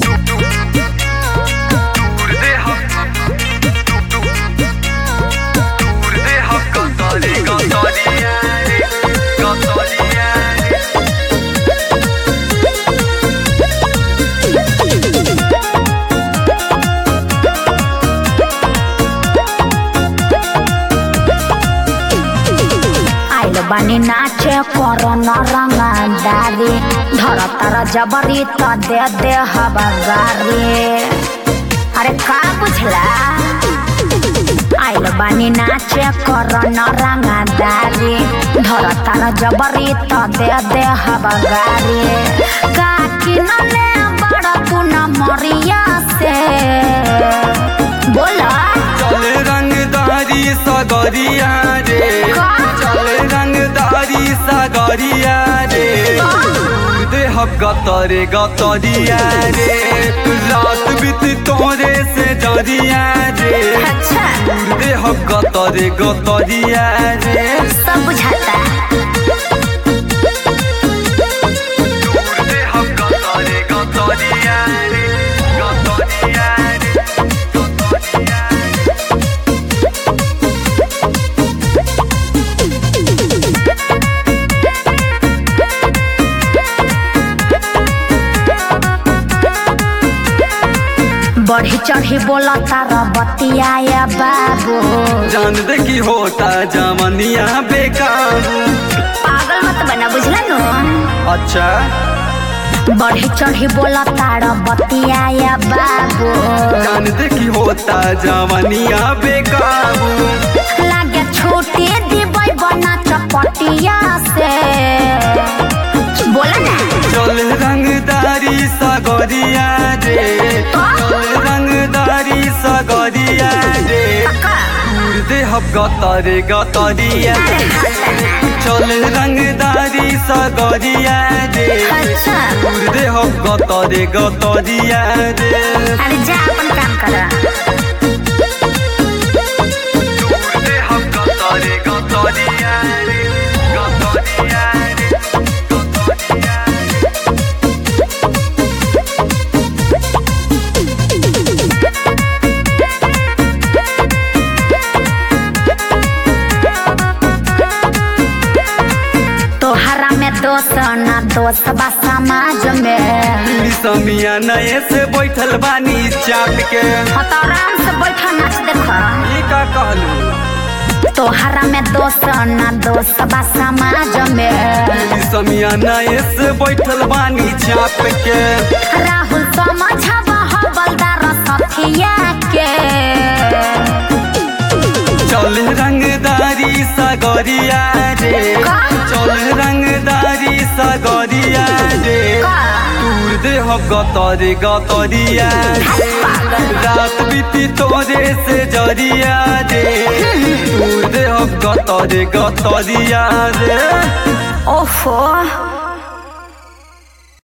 आइल बानी नाचे करो न रंगदारी धर तर जबरी त दे दे हबगारी अरे का बुझला आइल बानी नाचे करो न रंगदारी धर तर जबरी त दे दे हबगारी का किनले बड़ तू न मरिया से बोला चल रंगदारी सगरिया रे का? चल रंगदारी सगरिया रे देह गतरे गतरिया रे रात बीत तोरे से जरिया रे अच्छा देह गतरे गतरिया रे सब बुझाता देह गतरे गतरिया रे गतरिया रे गतरिया रे बढ़ी चढ़ी बोला तारा बतिया बाबू जान दे की होता जवनिया बेकाबू पागल मत बना बुझला नो अच्छा बढ़ी चढ़ी बोला तारा बतिया बाबू जान दे की होता जवनिया बेकाबू लागे छोटे दिबै बना चपटिया से बोला ना चल रंगदारी सगरिया रे चल रंगदारी सगरिया रे पक्का दे हब गतरे गतरिया चल रंगदारी सगरिया रे अच्छा दे हब गतरे गतरिया रे अरे जा अपन काम कर दे हब गतरे गतरिया रे गतरिया रे गतरिया रे तोहरा में दोष ना दोष बा समाज में समिया नए से बैठल बानी चाट के हाँ तो आराम से बैठा नाच देखो ये का कहलू तोहरा में दोष ना दोष बा समाज में समिया नए से बैठल बानी चाप के राहुल समझबा हवलदार सथिया के चल रंगदारी सगरिया रे का? चल रंगदारी सगरिया रे का? दूर दे हम गतरे गतरिया रे रात बीती तोरे से जरिया रे दूर दे हम गतरे गतरिया रे ओफो